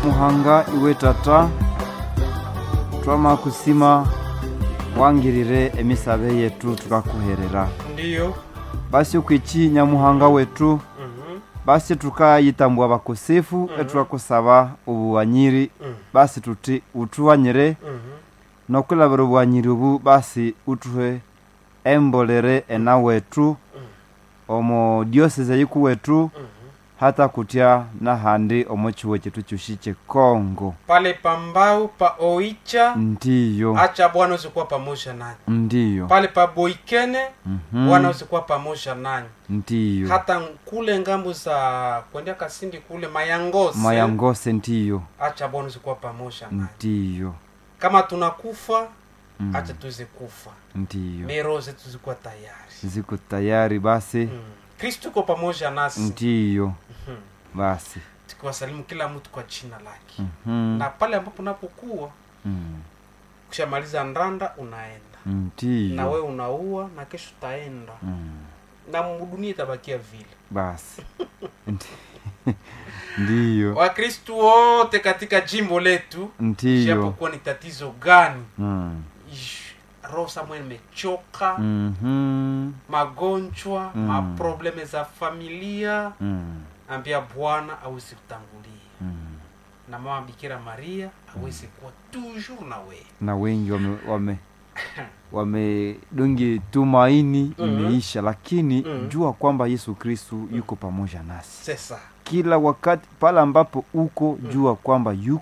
muhanga iwe tata twama kusima wangirire emisabe yetu tukakuherera ndiyo basi ukwichi nyamuhanga wetu Mhm. basi tukayitambua bakosefu Mhm. etukakusaba ubuwanyiri Mhm. basi tuti utuwanyire Mhm. nokulabira obuwanyiri obu basi utuhe embolere ena wetu omo diosese yiku wetu Mhm. hata kutya nahandi omo chiwo chetu chushi chekongo pale pambau pa oicha ndiyo acha bwana usikuwa pamoja nanyi ndiyo pale pa boikene Mhm. bwana usikuwa pamoja nanyi ndiyo hata kule ngambo za kwendea kasindi kule mayangose mayangose ndiyo acha bwana usikuwa pamoja nanyi ndiyo kama tunakufa Mm. acha tuweze kufa ndiyo mero zetu zikuwa tayari ziko tayari basi mm. kristu uko pamoja nasi ndiyo Mhm. basi tukiwasalimu kila mtu kwa jina lake Mhm. na pale ambapo unapokuwa Mm. kushamaliza ndanda unaenda na ndiyo we unaua na kesho utaenda Mm. na dunia itabakia vile basi Ndi- ndiyo wakristu wote katika jimbo letu ndiyo japokuwa ni tatizo gani Mm. ish, roho samwe imechoka Mhm. magonjwa Mm. maprobleme za familia Mm. ambia bwana awezi kutangulia Mm. na mama bikira maria awezi kuwa toujours na wewe na wengi wame wame wamedungi tumaini Mhm. imeisha lakini Mhm. jua kwamba yesu kristu yuko pamoja nasi sesa kila wakati pale ambapo uko jua kwamba yuko